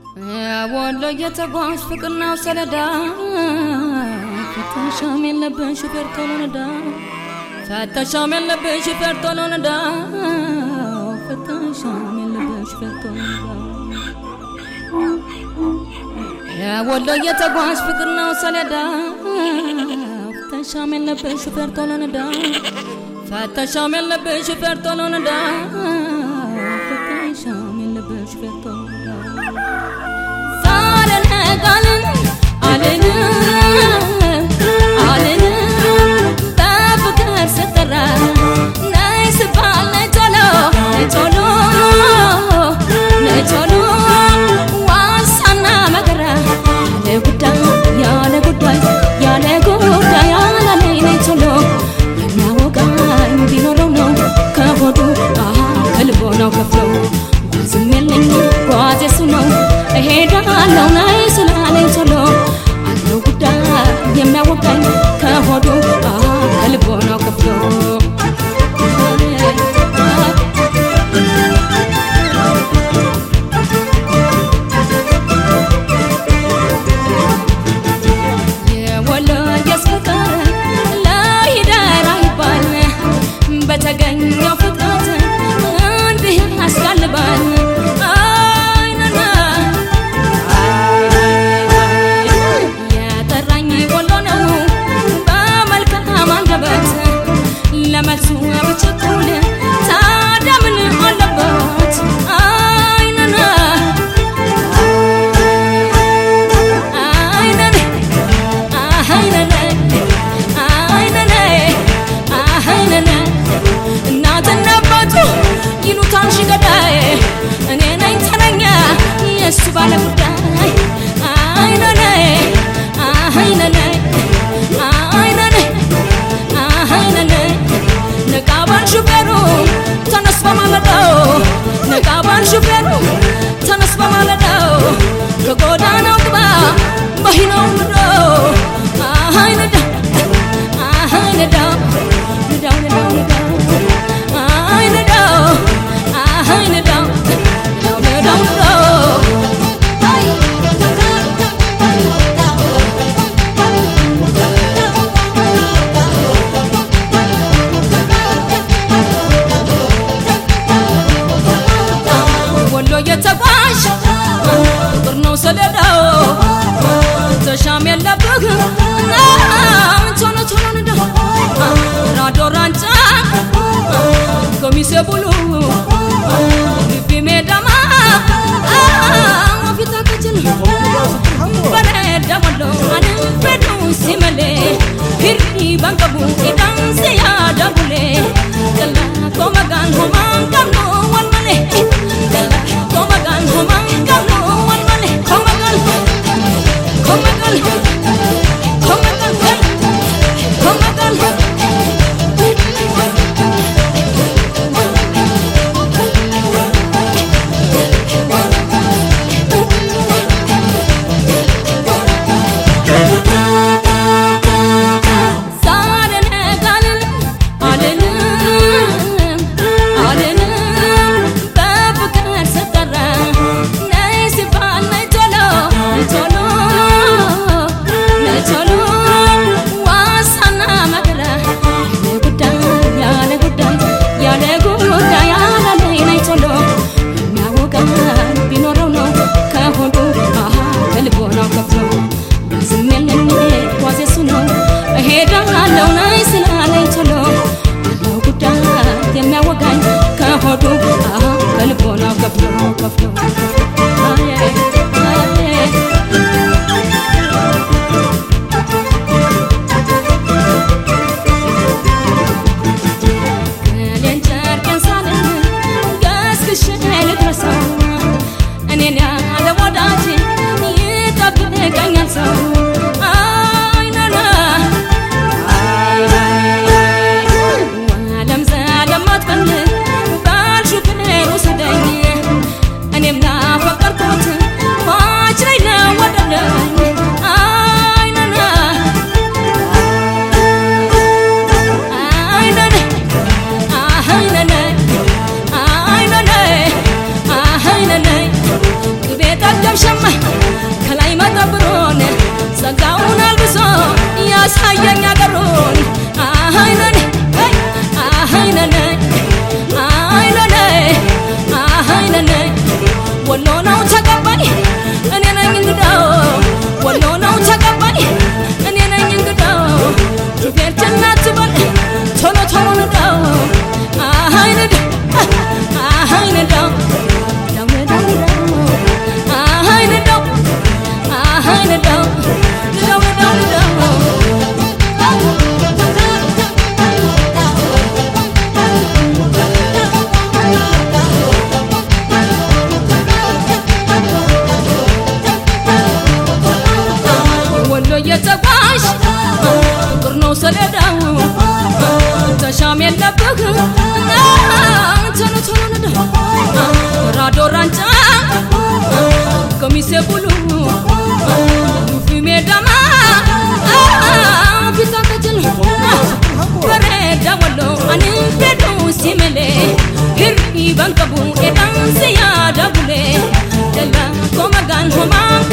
ወሎ የተጓዥ ፍቅር ነው ሰለዳ ፈተሻም የለብን ሹፌር ቶሎ ነዳ ፈተሻም የለብን ሹፌር ቶሎ ነዳ ፈተሻም የለብን ሹፌር ቶሎ ነዳ ወሎ የተጓዥ ፍቅር ነው ሰለዳ ፈተሻም የለብን ሹፌር ቶሎ ነዳ ፈተሻም የለብን ሹፌር ቶሎ ነዳ ፈተሻም የለብን ሹፌር ቶሎ ነዳ ዛሬ ነጋልን አልን አልን በፍቅር ስጠራ ነይ ስባል ነይ ቶሎ ነይ ቶሎ ነይ ቶሎ ዋሳና መከራ ያለ ጉዳይ ያለ ጉዳይ ያለ ጉዳይ ያላለኝ ነይ ቶሎ የሚያወቃኝ ቢኖረው ነው ከሆዱ አሃ ከልቦ ነው ከፍሎ ጓዝም የለኝ ጓዝ የሱ ነው እሄዳለሁ ናይ ስላለኝ ቶሎ አለው ጉዳይ የሚያወቃኝ ከሆዱ አሃ ከልቦ ነው ከፍሎ የወሎየስ ፍቅር ለሂደር አይባል በተገኘው ፍጥረት እንዲህ ያስጋልባል አይነና የጠራኝ ወሎ ነው በመልካም አንደበት ለመልሱ ብቸኩል ታዲያ ምን አለበት አይነና አይነን አይነን አይነን አይነን እናትና አባቱ ይሉታል ሽገዳይ እኔ ነኝ ተረኛ የእሱ ባለ ጉዳይ አይነን አይነን አይነን አይነን ነቃባን ሹፌሩ ተነስ በማለዳው ነቃባን ሹፌሩ ተነስ በማለዳው ከጎዳናው ግባ በሂነው ምዶ አይነዳ አይነዳው ንዳው ንዳው ንዳው አይነዳው አይነዳው ንዳው ንዳው ንዳው ወሎ የተጓዥ ፍቅር ነው ሰሌዳው ተሻም የለብህ ቶሎ ቶሎ ንዳ ራዶ ራንጫ ገሚሴ ቡሉ ልቢ ሜዳማ ፊታ ከችል በረዳ ወሎ አንበዱ ሲመሌ ሂሪ በንቀቡ ኢዳንስ ያዳቡሌ ገላ ኮመጋን ሆማን ቀብኖ ወልመሌ ገላ ኮመጋን ሆማን ቀብኖ ወልመሌ ኮመጋን ኮመጋን ኮመጋን ኮመጋን ዛሬ ነጋልን አልልም አልልም በፍቅር ስጠራ ነይ ሲባል ነይ ቶሎ ነይ ቶሎ ነይ ቶሎ ዋሳና መከራ ያለ ጉዳይ ያለ ጉዳይ ያለ ጉዳይ ያላለኝ ነይ ቶሎ የሚያወቃኝ ቢኖረው ነው ከሆዱ አሃ ከልቦ ነው ከፍሎ ዝም የለኝ ጓዝ የሱ ነው እሄዳለሁ ናይ ስላለኝ ቶሎ አለው ጉዳይ የሚያወጋኝ ከሆዱ አሃ ከልቦ ነው ከፍሎ ከፍሎ አየ አየ ገሌን ጨርቄን ሳልል ገስግሼ ልድረሰው እኔን ያለ ወዳጅ ይጠብቀኛል ሰው አይነና ዓለም ዘለም አትበል ባል ሹፌር ውሰደኝ እኔም ናፈቅ dhiiban qabu eegansi yaada bulee dalla koo magaan homaa